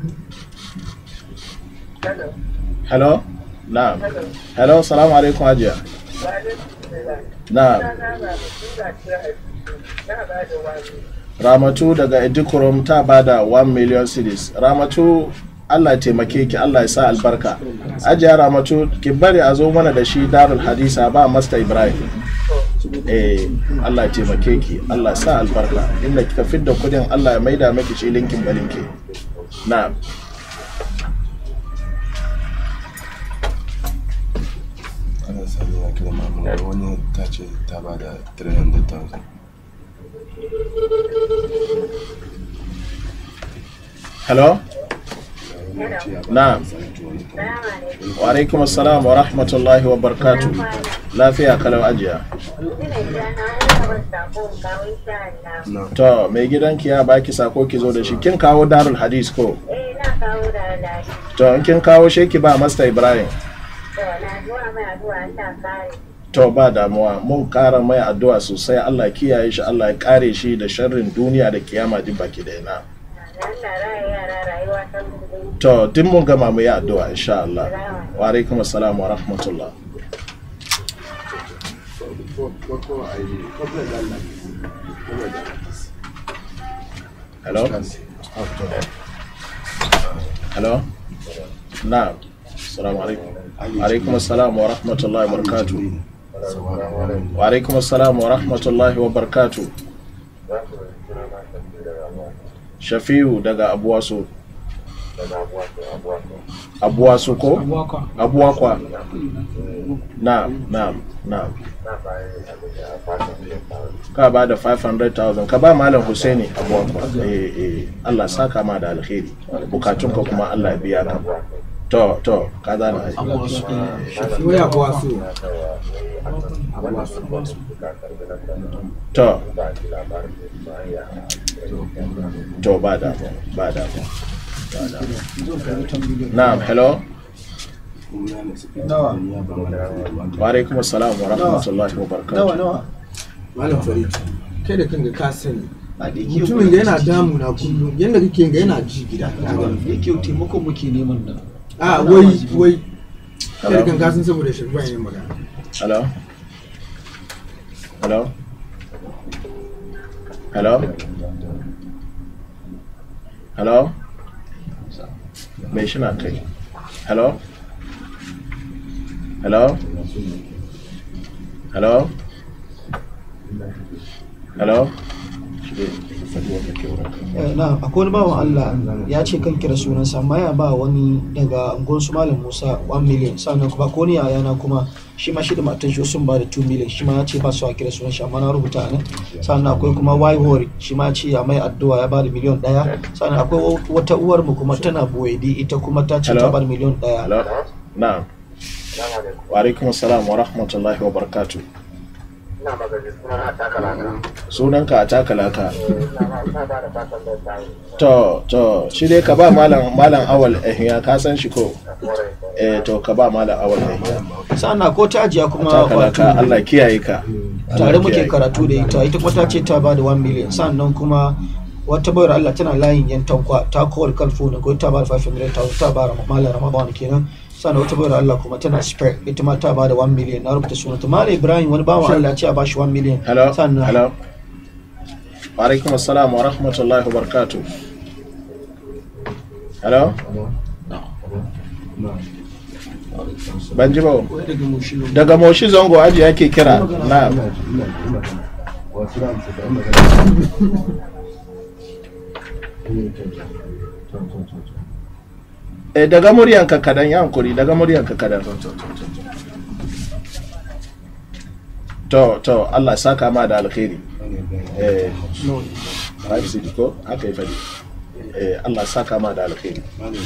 hello na hello salamu alaikum hajiya na ramatu daga edikurum ta bada 1 million cedis ramatu allah taimake ki allah ya sa albarka ajiya ramatu ki bari a zo mana da shi darul hadisa ba masta ibrahim eh allah ya taimake ki allah ya sa albarka inda kika fidda kudin allah ya maida maki shi linkin balinki na ana sani ya kira mamuna wani ta ce ta ba da 300,000 hello wani ya ce ya ba Na'am. da sanatu wani kan wa alaikum assalam wa rahmatullahi wa barakatuh lafiya kalau ajiya na to mai gidanki ya baki sako ki zo da shi kin kawo darul hadis ko Eh, na kawo da lafi. to in kin kawo shi ki ba masta ibrahim To, na zuwa mai addu'a ta kare. to ba damuwa mun kara mai addu'a sosai Allah ya kiyaye shi Allah ya kare shi da sharrin duniya da kiyama duk baki da ina Allah raya yara rayuwa ta mutum. to duk mun gama mu yi addu'a insha Allah wa alaikum assalam wa rahmatullah farko a yi kwamfan da Allah kuma da hello hello na'am assalamu alaikum wa alaikum assalam wa rahmatullahi wa barakatuh wa alaikum assalam wa rahmatullahi wa barakatuh shafiu daga abuwasu abuwasu ko abuwakwa na'am na'am na'am ka ba da 500,000 ka ba malam Husaini abuwakwa eh eh Allah saka ma da alkhairi bukatunka kuma Allah ya biya ka to to ka zana ai shi waya kuwa so to to ba da ba da na'am hello wa alaikum assalam wa rahmatullahi wa barakatuh nawa malam farid kai da kanka ka sani a da yake mutumin da yana damu na kullum yadda kake ga yana ji gida ka gani. da yake taimako muke neman nan a wai wai kai da kanka sun saboda shirban yin magana hello hello hello hello mai shi na kai hello hello hello hello shi dai faɗi wanda ke wurin ka. Eh, na akwai wani bawan Allah ya ce kan kira sunansa amma ya ba wani daga unguwar su malam Musa 1 million sannan kuma ko ni yayana kuma shi ma shi da matan shi sun ba da 2 million shi ma ya ce ba su a kira sunan shi amma na rubuta a nan sannan akwai kuma Y Hori shi ma ya ce ya mai addu'a ya ba da miliyon daya sannan akwai wata uwar mu kuma tana boyedi ita kuma ta ce ta Hello? ba da miliyon daya hello na'am wa alaikum assalam wa rahmatullahi wa barakatuh Ina magana suna na takala na. sunanka a takalaka Ina ba ina ba da fatan da ta yi. to to shi dai ka ba malam malam awal ehiya ka san shi ko eh to ka ba malam awal ehiya sannan ko ta ajiya kuma takalaka wato Allah kiyaye ka tare Allah muke kiyaye. karatu da ita ita kuma ta ce ta ba da 1 million sannan kuma wata bayar Allah tana layin yan tankwa ta kowar kalfo na ko ta ba da 500,000 ta ba da malam ramadan kenan sannan wata bayar Allah kuma tana spare ita ma ta ba da 1 million na rubuta sunanta malam ibrahim wani bawan Allah ya ce a ba shi 1 million hello sannan hello wa alaikum assalam wa rahmatullahi wa barakatuh hello ban ji ba daga moshi zango aji yake kira na eh daga muryanka kadan ya hankuri daga muryanka kadan to to Allah ya saka ma da alkhairi eh 560 ko haka yi fadi eh Allah ya saka ma da alkhairi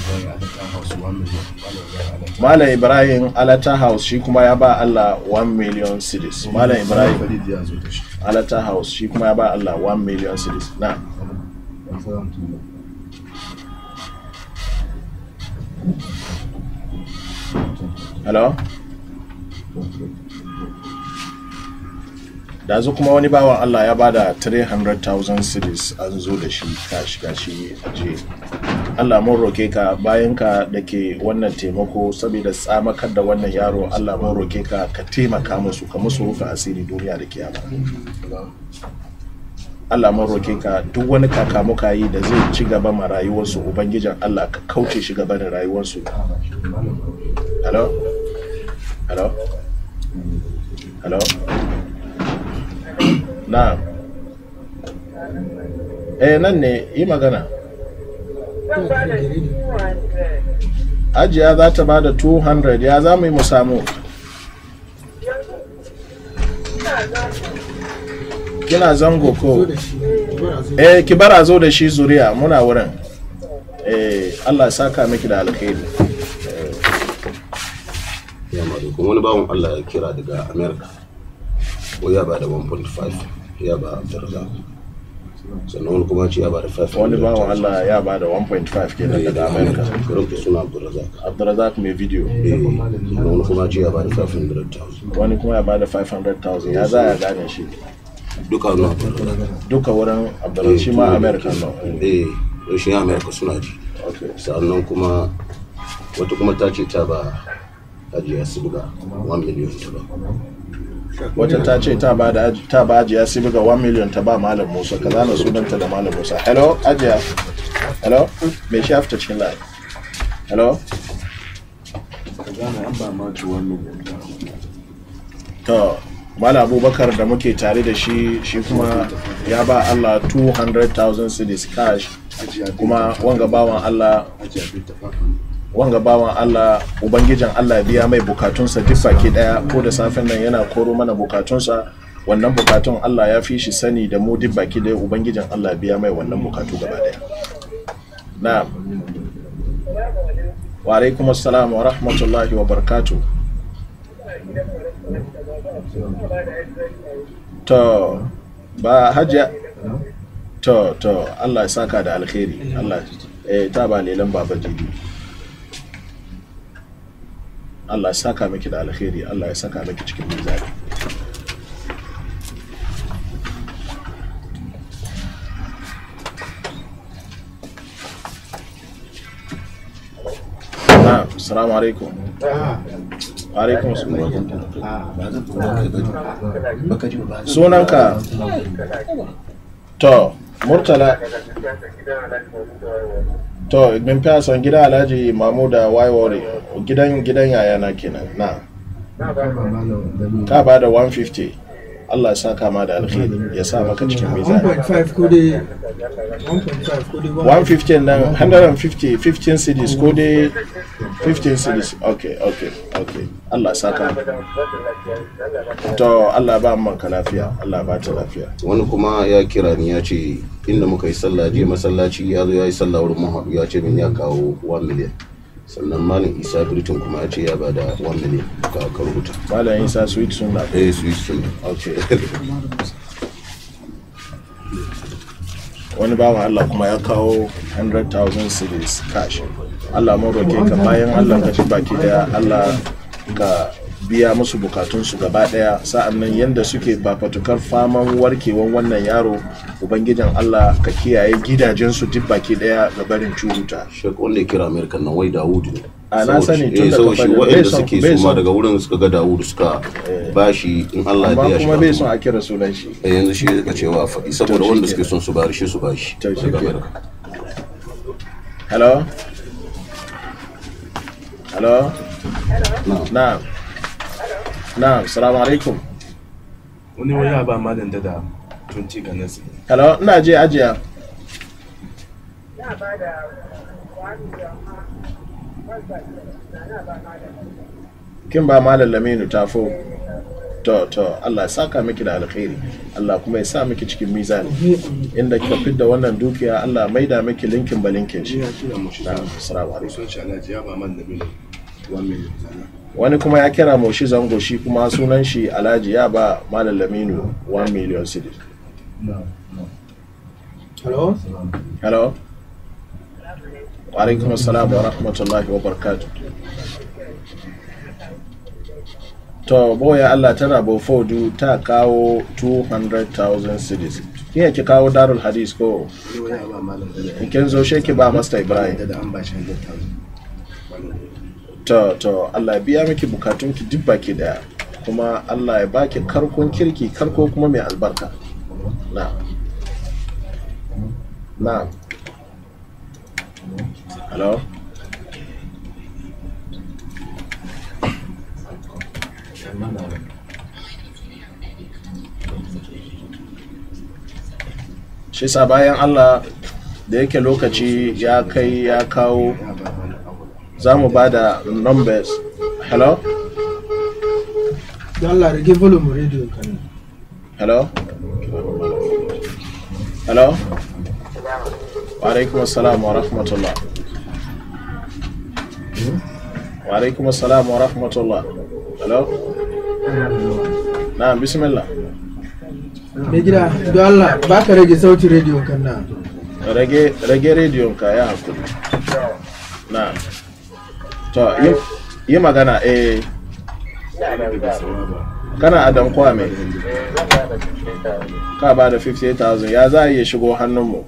Malam Ibrahim Alata House shi kuma ya ba Allah 1 million cedis. Malam Ibrahim Alata House shi kuma ya ba Allah 1 million cedis. Na. Hello? Da zu kuma wani bawan Allah ya bada 300,000 cedis an zo da shi kashi gashi aje. Allah mun roke ka bayan ka da ke wannan taimako saboda tsamakar da wannan yaro Allah mun roke ka ka taimaka musu ka musu rufe asiri duniya da kiyama. Allah mun roke ka duk wani kakamuka yi da zai ci gaba ma rayuwarsu ubangijin Allah ka kauce shi gaba da rayuwarsu. Hello? Hello? Hello? Na. Eh nan ne yi magana. Zan ba da 200. Ajiya za ta ba da 200 ya za mu yi mu samu. Kina zango ko? Eh ki bara zo da shi zuriya muna wurin. Eh Allah ya saka miki da alkhairi. ya maɗaukin wani bawan Allah ya kira daga America ko ya ba da 1.5 ya ba Abdulrazak sannan wani kuma ce ya ba da 500 Wani bawan Allah ya ba da 1.5 kenan daga America. Karanta suna Abdulrazak Abdulrazak mai video. eh sannan wani kuma ce ya ba da 500,000 Wani kuma ya ba da 500,000 ya za ya gane shi. duka wani Abdulrazak Duka wurin Abdulrazak shi ma America no. eh don shi America suna ji Okay. sannan kuma wata kuma ta ce ta ba hajiya Silga 1 million ta ba Wata ta ce ta ba da ta ba ajiya sai buga 1 million ta ba Malam Musa ka zana sunanta da Malam Musa. Hello ajiya. Hello me shi after cikin line. Hello. To Malam Abubakar da muke tare da shi shi kuma ya ba Allah 200,000 cedis cash kuma wanga bawan Allah wanga bawan Allah ubangijin Allah ya biya mai bukatunsa duk baki daya ko da safen nan yana koro mana bukatunsa wannan bukatun Allah ya fi shi sani da mu duk baki daya ubangijin Allah ya biya mai wannan bukatu gaba daya na'am wa alaikum assalam wa rahmatullahi wa barakatuh to ba hajiya to to Allah ya saka da alkhairi Allah eh ta ba lelan baba jidi Allah ya saka miki da alkhairi Allah ya saka miki cikin mizani na assalamu alaikum wa alaikum assalam sunanka to murtala to min fiya son gida alhaji mamuda waiwari gidan gidan yayana kenan na ka ba da 150 Allah ya saka ma da alkhairi ya sa maka cikin mizani 1.5 ko dai 1.5 ko dai 150 nan 150 15 cedis ko dai 15 cedis okay okay okay Allah ya saka to Allah ba man ka lafiya Allah ba ta lafiya wani kuma ya kira ni ya ce inda muka yi sallah je masallaci ya zo ya yi sallah wurin mahaɗu ya ce min ya kawo 1 million sannan malam isa britain kuma ya ce ya bada 1 million ka ka rubuta malam Isa sweet sunna eh su yi sun okay wani bawan Allah kuma ya kawo 100,000 cedis cash Allah mun roke ka bayan Allah ka ci baki daya Allah ka biya musu bukatunsu gaba daya sa'an nan yadda suke fafatukar faman warkewan wannan yaro ubangijin allah ka kiyaye gidajensu duk baki daya ga barin curuta shek wanda ya kira amerika nan wai dawudu ne A, na sani tun eh, da saboda ka shi faɗi. waɗanda Bai son- suke bai su ma son. daga wurin suka ga dawudu suka bashi in allah ya amma biya shi kuma bai ba son a kira sunan shi Eh, yanzu shi ya cewa a faɗi saboda shi wanda kenan. suke son su bari shi su bashi To shi daga kenan. amerika hello hello na'am na'am na'am salamu alaikum wani wani ya ba malam dada 20 ga nasi hello ina je ajiya kin ba malam laminu tafo to to Allah ya saka miki da alkhairi Allah kuma ya sa miki cikin mizani inda kika fidda wannan dukiya Allah maida miki linkin ba linkin shi ya kira mu shi na'am assalamu alaikum sun shi alhaji ya ba malam nabi 1 million sana wani kuma ya kira moshi zango shi kuma sunan shi alhaji ya ba malam laminu 1 million cedi hello hello wa alaikum assalam wa rahmatullahi wa barakatuh to boya Allah tana bofodu ta kawo 200,000 cedis kin ki kawo darul hadis ko wani wani ya ba malam dada in kin zo she ki ba master ibrahim dada an ba shi 100,000 to to Allah ya biya miki bukatun ki duk baki daya kuma Allah ya baki karkon kirki karko kuma mai albarka na na hello shi sa bayan Allah da yake lokaci ya kai ya kawo ya ba malam abu za mu ba da numbers hello don Allah rage volume radio ka ne hello hello wa alaikum assalam wa rahmatullah wa alaikum assalam wa rahmatullah hello na bismillah mai gida don Allah ba ka rage sautin radio kan na rage rage rediyon ka ya hakuri na to yi- yi magana eh daga sawaba kana adam kwame ka ba da 58,000 ya za a iya shigo hannunmu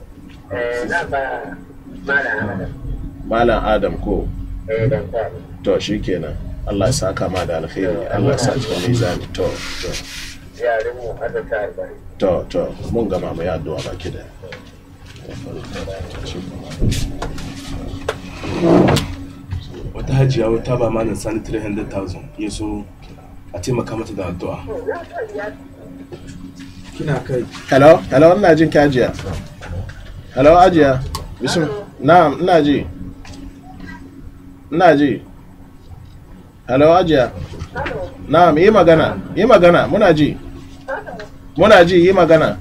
malam adam ko to shi kenan allah ya saka ma da alkhairi allah ya sa cikin mizani to to to to mun gama mu yi addu'a baki da wata hajiya wata ba malam sani 300,000 ya so a taimaka mata da addu'a kina kai hello hello ina jin ki ajiya hello ajiya bism na'am ina ji ina ji hello ajiya na'am yi magana yi magana muna ji muna ji yi magana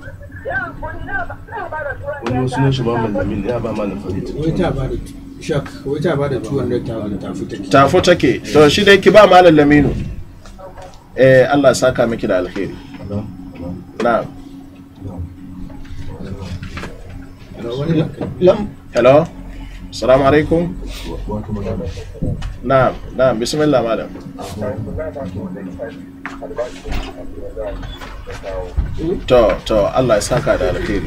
wani wasu ne shi ba mallamin ne ya ba malam farid wai ta ba da shak wai ta ba da 200,000 ta fita ki tafo take to shi dai ki ba malam laminu eh Allah ya saka miki da alkhairi na'am Hello, wani na kai lam hello assalamu alaikum na'am na'am bismillah madam to to Allah ya saka da alkhairi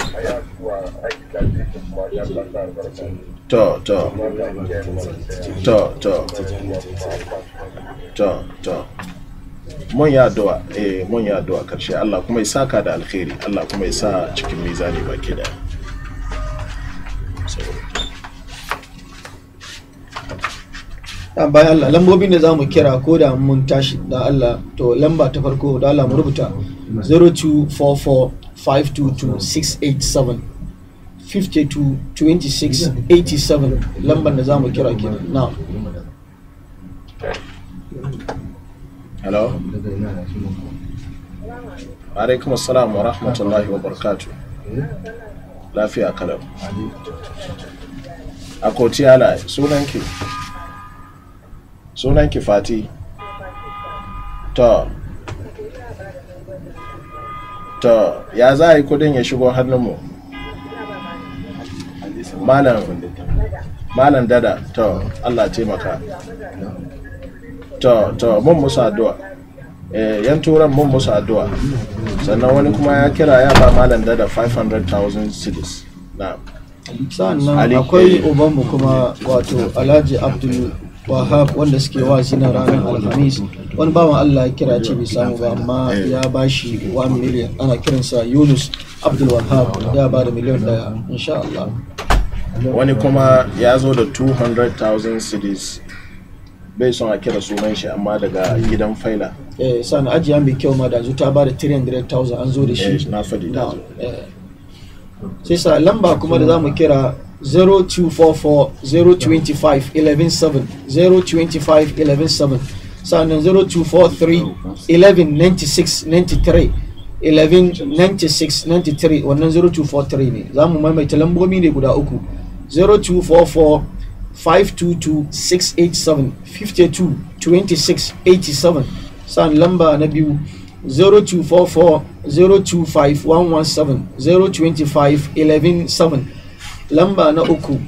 to to to to to to mun ya addu'a eh mun ya addu'a karshe Allah kuma ya saka da alkhairi Allah kuma ya sa cikin mizani baki daya a bayan Allah lambobin da za mu kira ko da mun tashi da Allah to lamba ta farko da Allah mu rubuta 0244522687 522687 lambar da za mu kira kenan na hello alaikum assalam wa rahmatullahi wa barakatuh lafiya kalau a kotiyala sunanki sunanki fati to to ya za a yi kudin ya shigo hannunmu malam malam dada to allah taimaka to to mun musu addu'a eh, yan turan mun musu addu'a sannan wani kuma ya kira ya ba malam da 500,000 cedis na sa'annan Ali, akwai eh. ubanmu kuma wato alhaji abdul wahab wanda suke wazi na ranar alhamis wani bawan allah ya kira ce bai samu ba amma Eh. ya ba shi 1 million ana kiransa yunus abdul wahab ya ba da miliyan daya insha allah wani kuma ya zo da 200,000 cedis bai son a kira sunan shi amma daga gidan faila eh sa'an ajiya mai kyau ma da yanzu ta ba da 300,000 an zo da Eh, shi na faɗi da na zo. eh. sai sa lamba kuma da za mu kira 0244 025 117 025 117 sannan 0243 1196 93 1196 93 wannan 0243 ne za mu maimaita lambobi ne guda uku 0244 522 687 52 26 87 sannan lamba na biyu 0244 025 117 025 117 lamba na uku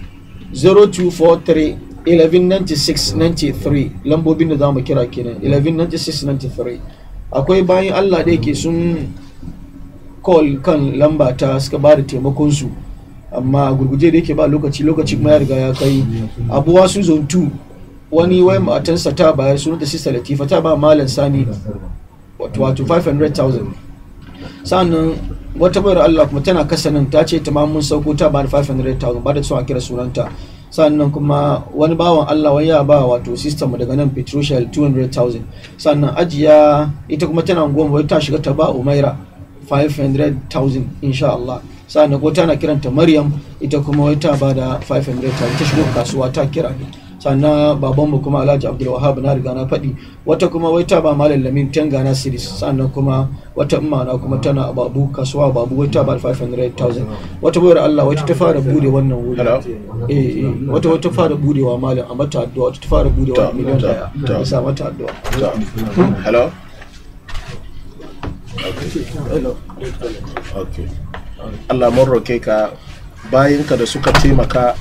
0243 1196 93 lambobin da za mu kira kenan 1196 93 akwai bayan allah da yake sun call kan lamba ta suka ba da taimakonsu amma gurguje da yake ba lokaci lokaci kuma ya riga ya kai abuwa su zone 2 wani wai matansa ta bayar sunanta sista latifa ta ba malam sani wato wato 500,000 sannan wata bayar Allah kuma tana kasa nan ta ce ta ma mun sauko ta ba da 500,000 ba da son a kira sunanta sannan kuma wani bawan Allah wani ya ba wato system daga nan petroshell 200,000 sannan ajiya ita kuma tana goma wai ta shiga ta ba umaira 500,000 insha Allah sannan ko tana kiranta maryam ita kuma wai ta ba da 500,000 ta shigo kasuwa ta kira sannan babanmu kuma alhaji abdul wahab na riga na faɗi wata kuma wai ta ba malam lamin ten gana series sannan kuma wata imana kuma tana a babu kasuwa babu wai ta ba 500,000 wata bayar allah wata ta fara bude wannan wuri Hello? eh eh wata wata fara budewa malam a mata addu'a wata ta fara budewa Ta- miliyan ta- daya ta. ya sa mata addu'a To, hello hello okay Allah mun roke ka bayinka da suka taimaka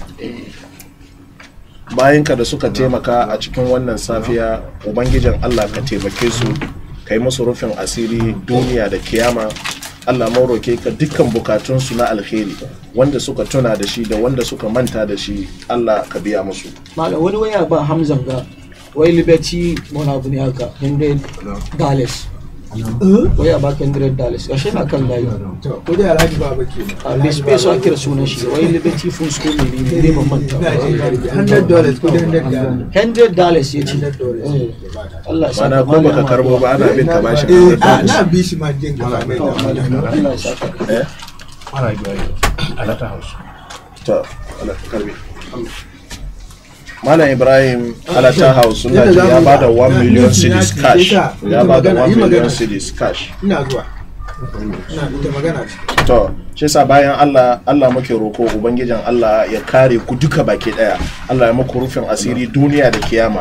bayinka da suka taimaka a cikin wannan safiya ubangijin Allah ka taimake su ka yi musu rufin asiri duniya da kiyama Allah mun roke ka dukkan bukatunsu na alheri wanda suka tuna da shi da wanda suka manta da shi Allah ka biya musu malam wani waya ba hamzan ga wai liberty wani abu ne haka 100 dollars waya ba ka 100 dollars ashe na kan layi to ko dai alhaji baba ke a bai space a kira sunan shi wai liberty foods ko ne ne ne ban manta ina ba. jin garki 100 dollars ko dai 100 dollars 100 dollars ya ce 100 dollars Eh, Allah ya saka mana ko baka malam karbo ba ana bin ka bashi eh ka a na bi shi ma jin gaba mai To, da malam, Allah ya saka eh ana biya a lata house to Allah ka karbe Malam Ibrahim Alata House suna Yadda ji za ya mu ba da yi 1 ba, million ya cedis ci cash ta, ya ita ba da magana, 1 yi million magana. cedis cash ina zuwa ina ita magana ce to shi yasa bayan Allah Allah muke roko ubangijin Allah ya kare ku duka baki daya Allah ya muku rufin asiri duniya da kiyama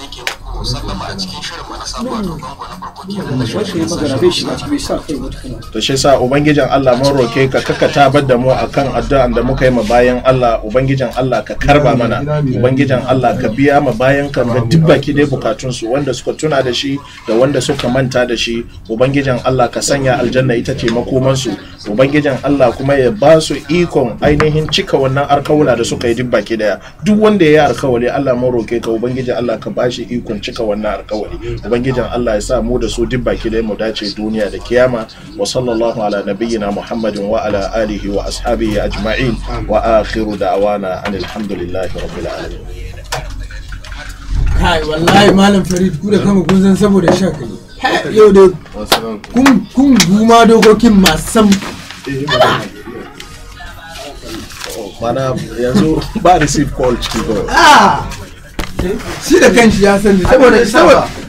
Wace magana bai shiga ciki bai sa kai wata kana. to shi yasa ubangijin Allah mun roke ka kaka tabar da mu akan addu'an da muka yi ma bayan Allah ubangijin Allah ka karba mana ubangijin Allah ka biya ma bayan ka ga duk baki dai bukatun su wanda suka tuna da shi da wanda suka manta da shi ubangijin Allah ka sanya aljanna ita ce makoman su ubangijin Allah kuma ya ba su ikon ainihin cika wannan alkawula da suka yi duk baki daya duk wanda ya yi alkawali Allah mun roke ka ubangijin Allah ka ba shi ikon cika wannan alkawali ubangijin Allah ya sa mu da su duk baki daya mu dace duniya da kiyama wa sallallahu ala nabiyyina muhammadin wa ala alihi wa ashabihi ajma'in wa akhiru da'wana anil hamdulillahi rabbil alamin kai wallahi malam farid ku da kama kun san saboda sha kai Ha, yau da kun kun guma dokokin masu sam mana yanzu ba receive call ciki kawai ah shi da kanshi ya sani saboda saboda